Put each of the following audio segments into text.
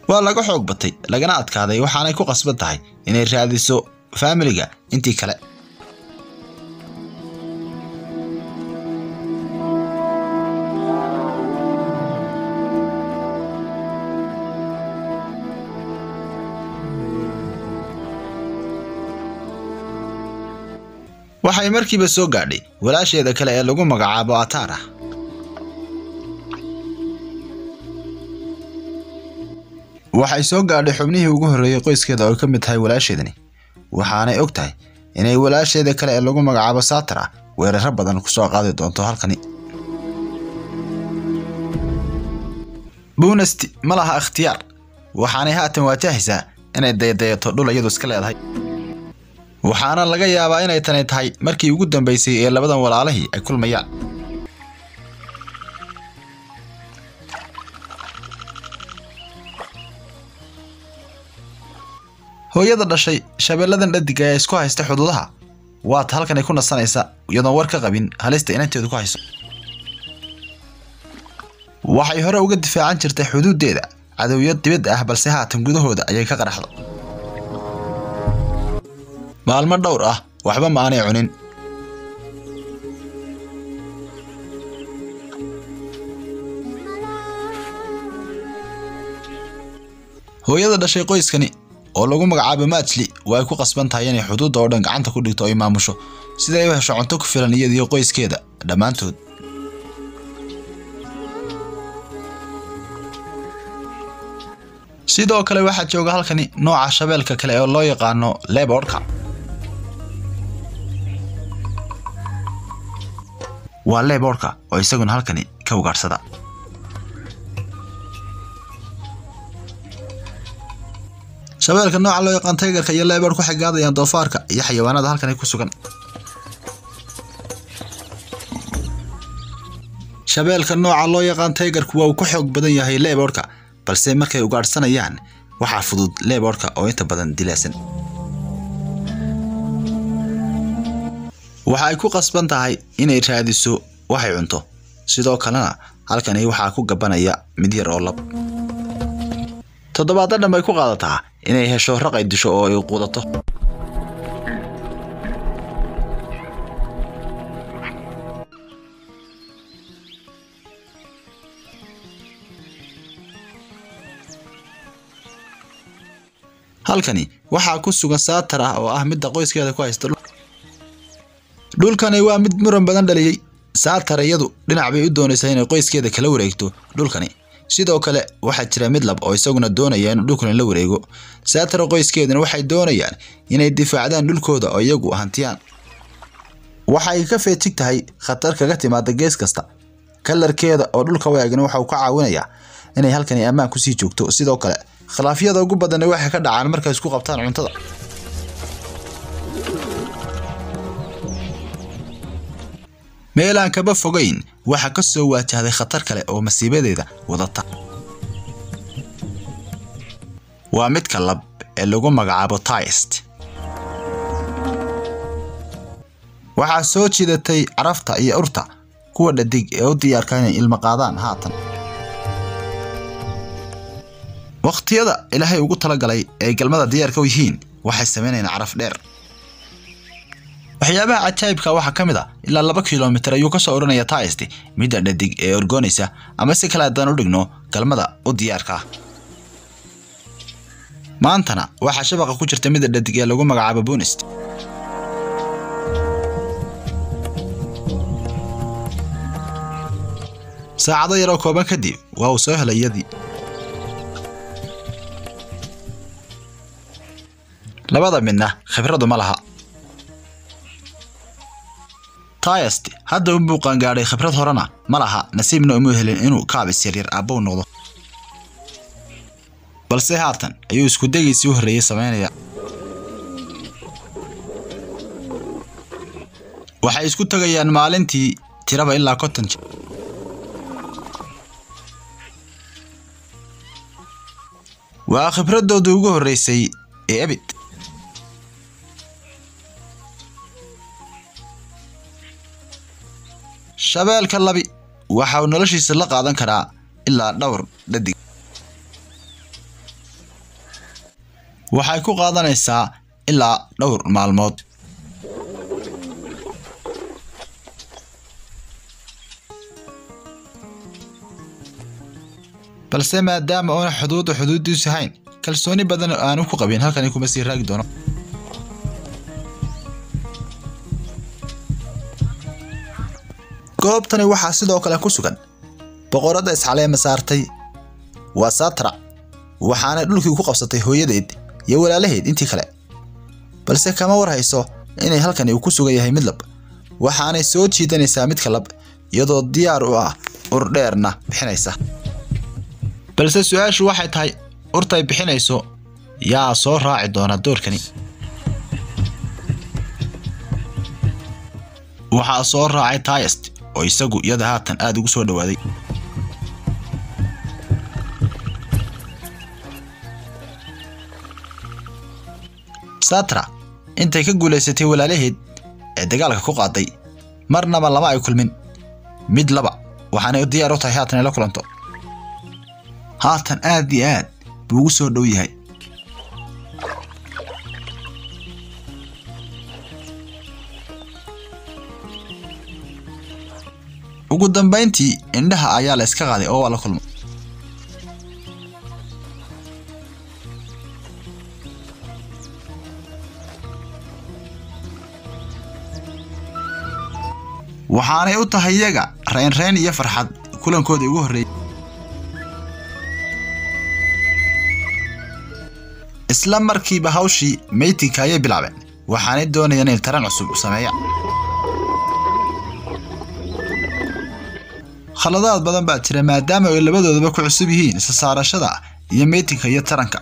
waa laga xoog batay lagana adkaaday waxaanay ku qasban tahay inay raadiso faamiliga intii kale waxay markiiba soo gaadhay walaasheeda kale ee lagu magacaabo ataara waxay soo gaadhay xubnihii ugu horreeyey qoyskeeda oo ay ka mid tahay walaasheedani waxaanay og tahay inay walaasheeda kale ee lagu magacaabo saatara weeraro badan ku soo qaadi doonto halkani buunasti ma laha ikhtiyaar waxaanay haatan waajahaysaa inay daydayato dhul iyadu iska leedahay waxaana laga yaabaa inay tani tahay markii ugu dambaysay ee labadan walaalihii ay kulmayaan hooyada dhashay shabeelladan dhadig ayaa isku haysta xuduudaha waata halkanay ku nasanaysa iyadoon war ka qabin halista inanteedu ku hayso waxay hore uga difaacan jirtay xuduuddeeda cadowiyad dibadda ah balse haatan gudahooda ayay ka qaraxdo maalmo dhowr ah waxba ma aanay cunin hooyada dhashay qoyskani oo lagu magacaabo maajli waa ay ku qasban tahay inay xuduudda oo dhan gacanta ku dhigto ay maamusho sida ay u hesho cunto ku filan iyadiyo qoyskeeda dhammaantood sidoo kale waxaa jooga halkani nooca shabeelka kale oo loo yaqaano leborka waa leborka oo isaguna halkani ka ugaadhsada shabeelka nooca loo yaqaan taygarka iyo leebor ku xigaadayaan doofaarka iyo xayawaanada halkani ku sugan shabeelka nooca loo yaqaan taygarku waa uu ku xoog badan yahay leborka balse markay ugaadhsanayaan waxaa fudud leborka oo inta badan dilaasan waxa ay ku qasban tahay inay raadiso waxay cunto sidoo kalena halkani waxaa ku gabanaya mid yar oo lab toddobaadda dhan bay ku qaadataa inay hesho raq ay disho oo ay quudato halkani waxaa ku sugan saatar ah oo ah midda qoyskeeda ku haysta dhulkani waa mid muran badan dhaliyey saatar iyadu dhinac bay u doonaysaa inay qoyskeeda kala wareegto dhulkani sidoo kale waxaa jira mid lab oo isaguna doonaya inuu dhulkan la wareego saatara qoyskeeduna waxay doonayaan inay difaacdaan dhulkooda oo iyagu hantiyaan waxay ka feejig tahay khatar kaga timaada gees kasta kalarkeeda oo dhulka waagana waxa uu ka caawinayaa inay halkani ammaan kusii joogto sidoo kale khilaafyada ugu badanna waxay ka dhacaan markay isku qabtaan cuntada meelaan kaba fogayn waxaa ka soo waajahday khatar kale oo masiibadeeda wadata waa midka lab ee lagu magacaabo taist waxaa soo jidatay carafta iyo urta kuwa dhadig ee u diyaarka inay ilmo qaadaan haatan wakhtiyada ilaahay ugu talagalay ee galmada diyaarka u yihiin waxay samaynayaan caraf dheer waxyaabaha cajaa'ibka waxaa ka mid a ilaa laba kilomitir ayuu ka soo odhanaya taist midda dhadig ee orgoonaysa ama si kale haddaan u dhigno galmada u diyaarka ah maantana waxaa shabaqa ku jirta midda dhadig ee lagu magacaabo bunist saacado yaroo kooban kadib waa uu soo helay iyadii labada midna khibradu ma laha tayast hadda u buuqaan gaadhay khibrad horena ma laha nasiibna uma helin inuu kaabis yaryar aabbow noqdo balse haatan ayuu isku degiisii u horreeyey samaynaya waxay isku tegayaan maalintii tiraba ilaa konton jir waa khibradoodii ugu horreysay ee ebid shabeelka labi waxa uu noloshiisa la qaadan karaa ilaa dhowr dhadig waxay ku qaadanaysaa ilaa dhowr maalmood balse maadaama uuna xuduudda xuduuddiisu hayn kalsooni badan oo aanu ku qabin halkani kuma sii raagi doono goobtani waxaa sidoo kale ku sugan boqoradda iscaleema saartay waa saatra waxaanay dhulkii ku qabsatay hooyadeed iyo walaalaheed intii kale balse kama war hayso inay halkani uu ku sugan yahay mid lab waxaanay soo jiidanaysaa midka lab iyadoo diyaar u ah ur dheerna bixinaysa balse su-aashu waxay tahay urtay bixinayso yaa soo raaci doona doorkani waxaa soo raacay tayest oo isagu iyada haatan aada ugu soo dhowaaday satra intay ka guulaysatay walaalaheed ee dagaalka ku qaaday marnaba lama ay kulmin mid laba waxaanay diyaar u tahay haatan ay la kulanto haatan aad iyo aad buu ugu soo dhow yahay ugu dambayntii indhaha ayaa la iska qaaday oo waa la kulmo waxaanay u tahay iyaga reynreyn iyo farxad kulankoodii ugu horreeyey isla markiiba hawshii meytinka ayay bilaabeen waxaanay doonayaan inay taran cusub sameeyaan khaladaad badan baa jira maadaama ay labadoodaba ku cusub yihiin isa saarashada iyo meytinka iyo taranka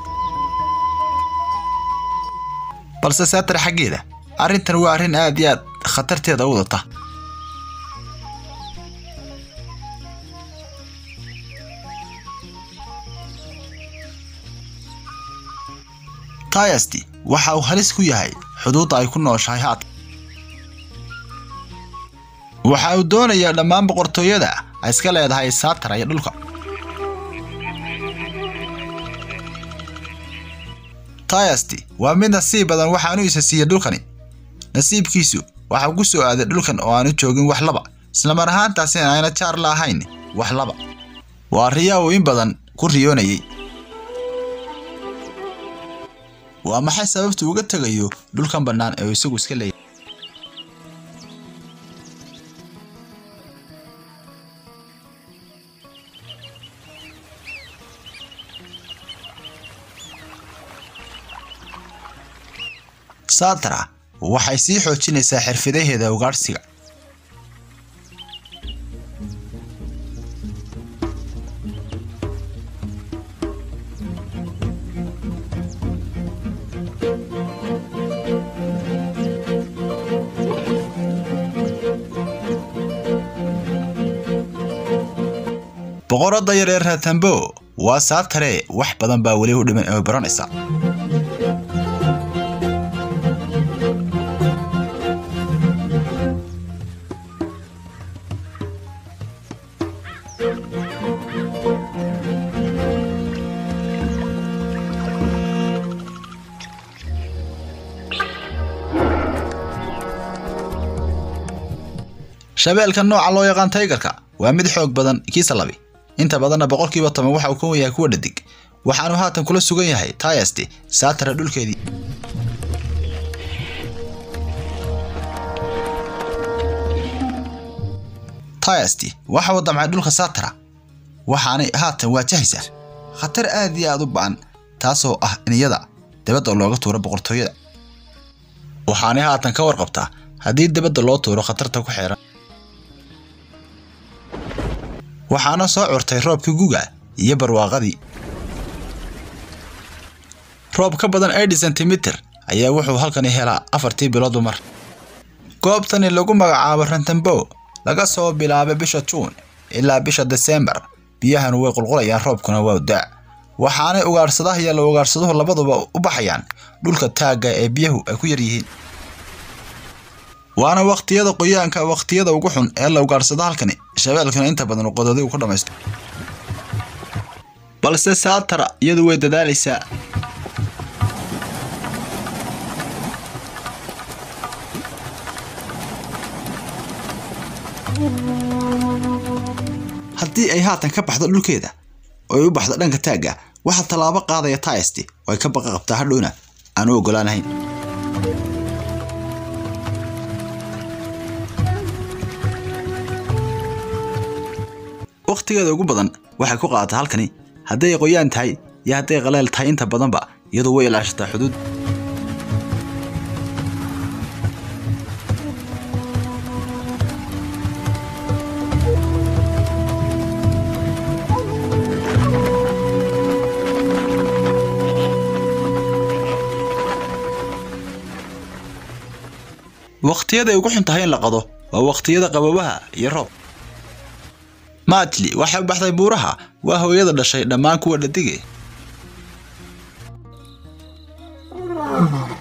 balse saatar xaggeeda arrintan waa arrin aad iyo aad khatarteeda u wadata tayasti waxa uu halis ku yahay xuduudda ay ku nooshahay haatan waxa uu doonayaa dhammaan boqortooyada ay iska leedahay saatara iyo dhulka tayasti waa mid nasiib badan waxaanu isa siiyey dhulkani nasiibkiisu waxa ku soo aaday dhulkan oo aanu joogin wax laba islamar ahaantaasina ayna jaar la ahayn wax laba waa riyaa uu in badan ku riyoonayay waa maxay sababtu uga tegayo dhulkan bannaan ee uu isagu iska leeyahay saatra waxay sii xoojinaysaa xirfadaheeda ugaadhsiga boqoradda yar ee ratambo waa saatare wax badan baa weli u dhiman ee baranaysa shabeelka nooca loo yaqaan taygarka waa mid xoog badan kiisa labi inta badanna boqolkiiba toban waxa uu ka yahay kuwa dhadig waxaanu haatan kula sugan yahay tayasti saatara dhulkeedii tayasti waxa uu damcay dhulka saatara waxaanay haatan waajahaysaa khatar aad iyo aad u ba'an taasoo ah in iyada dabadda looga tuuro boqortooyada waxaanay haatan ka warqabtaa haddii dabadda loo tuuro khatarta ku xeeran waxaana soo curtay roobkii guga iyo barwaaqadii roob ka badan eighty centimeter ayaa wuxuu halkani helaa afartii biloodba mar goobtani lagu magacaabo rantambo laga soo bilaabay bisha juun ilaa bisha desembar biyahanu way qulqulayaan roobkuna waa daa waxaanay ugaadhsadaha iyo la ugaadhsaduhu labaduba u baxayaan dhulka taagga ee biyahu ay ku yar yihiin waana waqtiyada qoyaanka waqtiyada ugu xun ee la ugaadhsado halkani shabeelkuna inta badan qododi uu ku dhammaysto balse saatara iyadu way dadaalaysaa haddii ay haatan ka baxdo dhulkeeda oo ay u baxdo dhanka taagga waxaa tallaabo qaadaya taysti oo ay ka baqa qabtaa hadhowna aan u oggolaanahayn wakhtigeeda ugu badan waxay ku qaadataa halkani hadday qoyaan tahay iyo hadday qaleel tahay inta badanba iyadu way ilaashataa xuduud wakhtiyada ay ugu xun tahay in la qado waa wakhtiyada qabowaha iyo roob maatli waxay u baxday buuraha waa hooyada dhashay dhammaan kuwa dhadige